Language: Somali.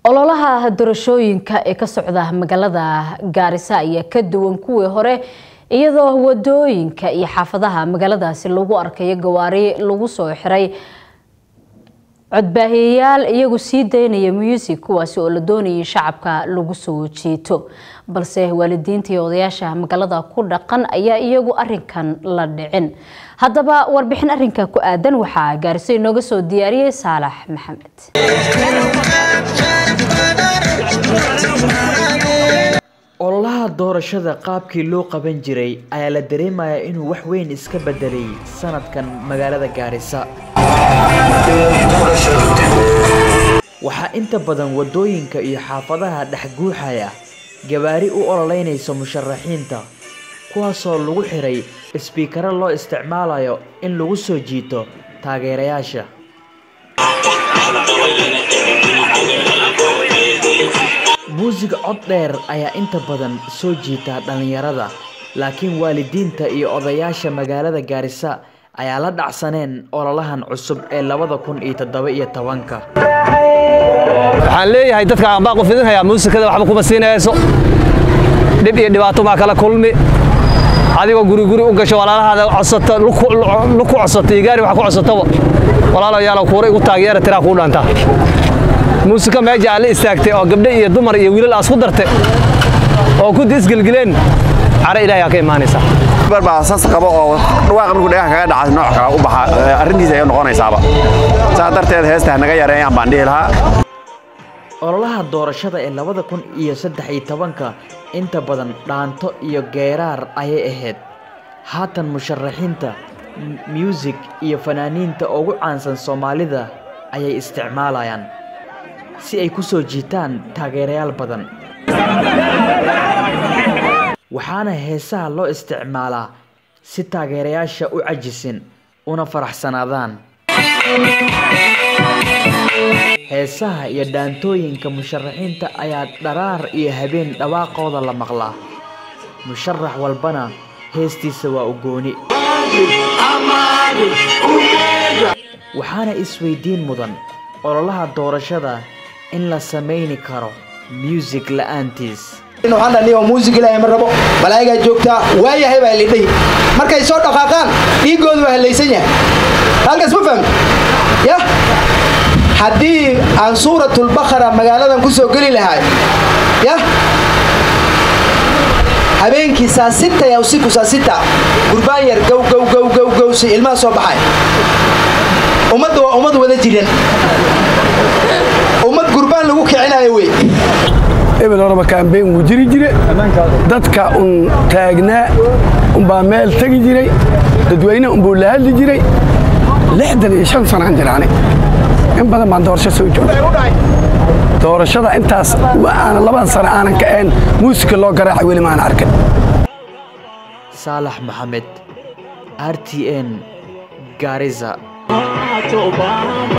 ololaha doorashooyinka ee ka socda magaalada gaarisa ayaa ka duwan kuwii hore iyadoo wadooyinka iyo xaafadaha magaaladaasi lagu arkayo gawaari lagu soo xiray codbaahiyayaal iyagu sii daynaya muusig kuwaasi oo la doonayay shacabka lagu soo jiito balse waalidiinta iyo odayaasha magaalada ku dhaqan ayaa iyagu arinkan la dhicin haddaba warbixin arinka ku aadan waxaa gaariso inooga soo diyaariyey saalax maxamed ololaha doorashada qaabkii loo qaban jiray ayaa la dareemayaa inuu wax weyn iska bedelay sanadkan magaalada gaarisa waxaa inta badan wadooyinka iyo xaafadaha dhex guuxaya gabaari u ololeynaysa musharaxiinta kuwaasoo lagu xiray isbiikaro loo isticmaalayo in lagu soo jiito taageerayaasha muusig cod dheer ayaa inta badan soo jiita dhallinyarada laakiin waalidiinta iyo odayaasha magaalada gaarisa ayaa la dhacsaneen ololahan cusub ee labada kun iyo toddoba iyo tobanka waxaan leeyahay dadka aan baaqu fidinhayaa muusikada waxba kuma siinayso dhib iyo dhibaato maa kala kulmi adigoo guri guri u gasho walaalahaada codsato luku codsato iyo gaari wax ku codsatoba walaalayaalo kuura igu taageera tiraa kuu dhaanta muusika meeja aad la istaagtay oo gabdho iyo dumar iyo wiilal aad isku dartay oo ku disgelgeleen cara ilaahay aa ka imaanaysa barbaa sas qabo oo dhawaaqa markuu dhagaha kaga dhaca nooc kale u baxa arrintiisa ay noqonaysaaba saa darteed heesta naga yareeyaan baan dhihi lahaa ololaha doorashada ee labada kun iyo saddex iyo tobanka inta badan dhaanto iyo geeraar ayay ahayd haatan musharaxiinta muusig iyo fanaaniinta ugu caansan soomaalida ayay isticmaalayaan si ay ku soo jiitaan taageerayaal badan waxaana heesaha loo isticmaalaa si taageerayaasha u cajisin una faraxsanaadaan heesaha iyo dhaantooyinka musharaxiinta ayaa dharaar iyo habeen dhawaaqooda la maqlaa musharax walbana heestiisa waa u gooni waxaana isweydiin mudan ololaha doorashada in la samayni karo muusig la'aantiis waxaan dhaniyo muusig ilaahay ma rabo malaa'igaa joogtaa waayahay baa lidhihi markay soo dhaqaaqaan dhiiggoodu waa hallaysan yahay halkaas ma fahmi yah haddii aan suuratulbakara magaaladan ku soo geli lahay yah habeenkii saasita ya usiku saasita gurbaan yar gow gow gow gow gow si ilmaha soo baxay ummadda waa ummad wada jiran ummad gurbaan lagu kicinayo wey ebel horeba kaambeyn wuu jiri jire dadka un taagnaa unbaa meel tegi jiray dadweyne unbuu la hadli jiray lixdan iyo shan sanaan jiraani in badan baan doorasho soo joogay doorashada intaas aan laban sano aanan ka'een muusika loo garaaca weli maan arkin saalax maxamed r t n gaariza